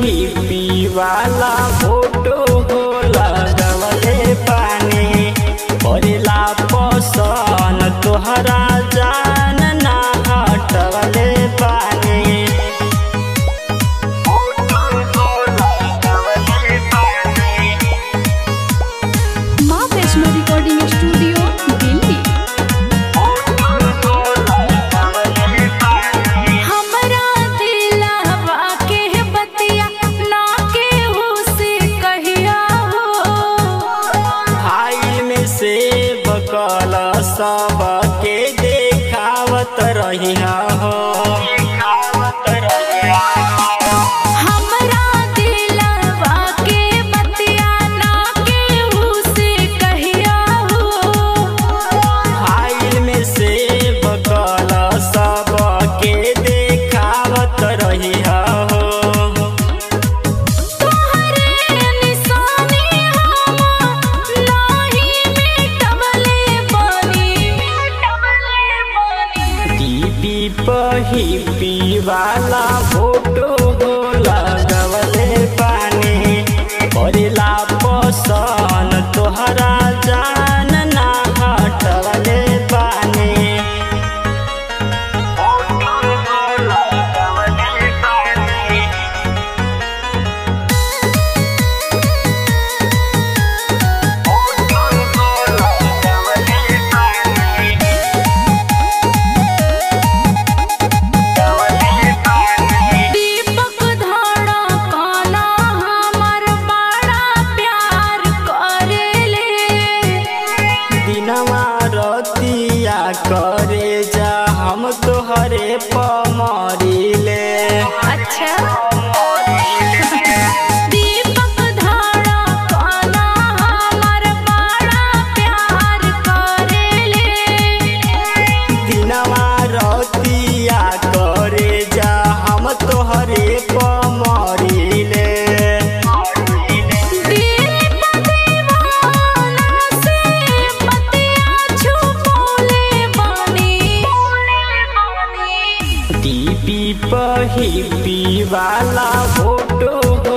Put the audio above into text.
hippie वाला photo हो लगवले पानी परेला पसन तोहरा जान ना हटवले पानी माँ वैष्णो रिकॉर्डिंग स्टूडियो दिल्ली हमरा दिलवा के बतिया ना केहू से कहिया हो फाइल में से बकल सब के देखावत रहिया हो हमरा दिलवा के बतिया ना केहू से कहिया हो फाइल में से बकल सब के देखावत रहिया हो तोहरे निशानी हम नाही मिटवले बानी टीपी पहिपी वाला फोटो हो लगवले पानी परेला पसन तोहरा जान ना हटवले पानी दीपक धाड़ा काना हमर बड़ा प्यार करेले दिनवा रतिया करे जा हम तोहरे पमरिले अच्छा दीपक धाड़ा काना हमर बड़ा प्यार करेले दिनवा रतिया करे जा हम तोहरे पमरिले दिल दीवाना से बतिया छुपोले बानी टीपी पहिपी वाला फोटो हो